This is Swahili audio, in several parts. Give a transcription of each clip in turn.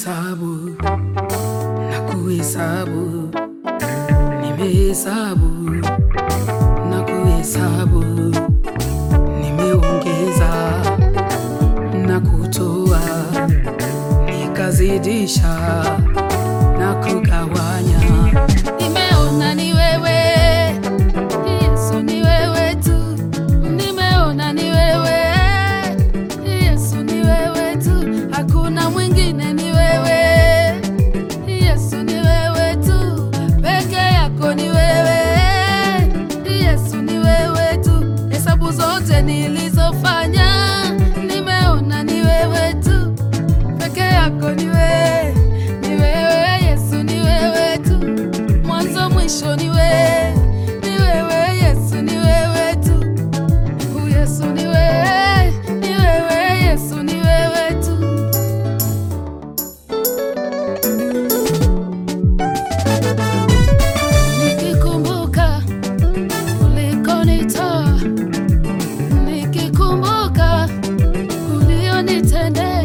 Nimehesabu na kuhesabu, nimehesabu na kuhesabu, nimeongeza na kutoa, nikazidisha na kugawanya. Nimeona ni wewe Yesu, ni wewe tu. Nimeona ni wewe Yesu, ni wewe tu. Hakuna mwingine, ni wewe Yesu, ni wewe tu. Peke yako ni wewe Yesu, ni wewe tu. Hesabu zote nilizofanya, nimeona ni wewe tu. Peke yako ni wewe, ni wewe Yesu, ni wewe tu. Mwanzo mwisho ni wewe, ni wewe Yesu, ni wewe tu. Oh, Yesu ni wewe, ni wewe Yesu, ni wewe tu. Nikikumbuka ulikonitoa, nikikumbuka ulionitendea,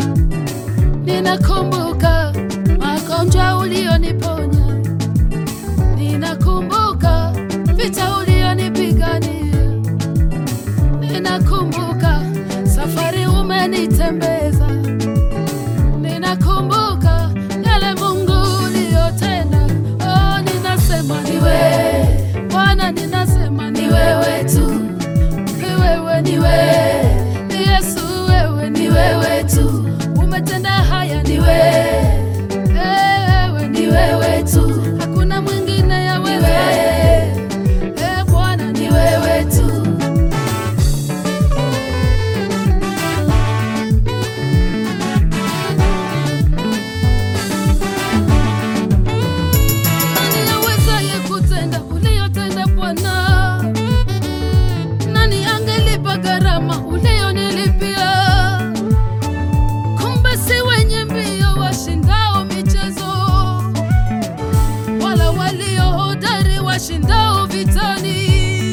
ninakumbuka magonjwa ulioniponya, ninakumbuka vita ulionipigania, ninakumbuka safari umenitembeza, ninakumbuka yale Mungu uliyotenda. Oh, ninasema ni wewe Bwana, ninasema ni wewe tu, ni wewe, ni wewe Yesu, wewe ni wewe tu, umetenda haya, ni wewe Eh, wewe ni wewe tu, hakuna mwingine ya wewe Eh, Bwana ni wewe tu. Nani awezaye kutenda uliyotenda Bwana? Nani angelipa gharama uliyonilipia? Kumbe si wenye mbio washindao michezo, wala walio hodari washindao vitani.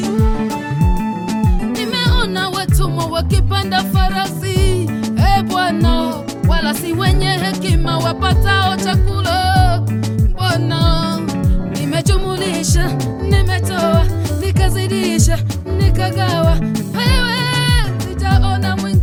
Nimeona watumwa wakipanda farasi, e Bwana, wala si wenye hekima wapatao chakula. Bwana, nimejumulisha, nimetoa, nikazidisha, nikagawa, wewe sitaona mwingine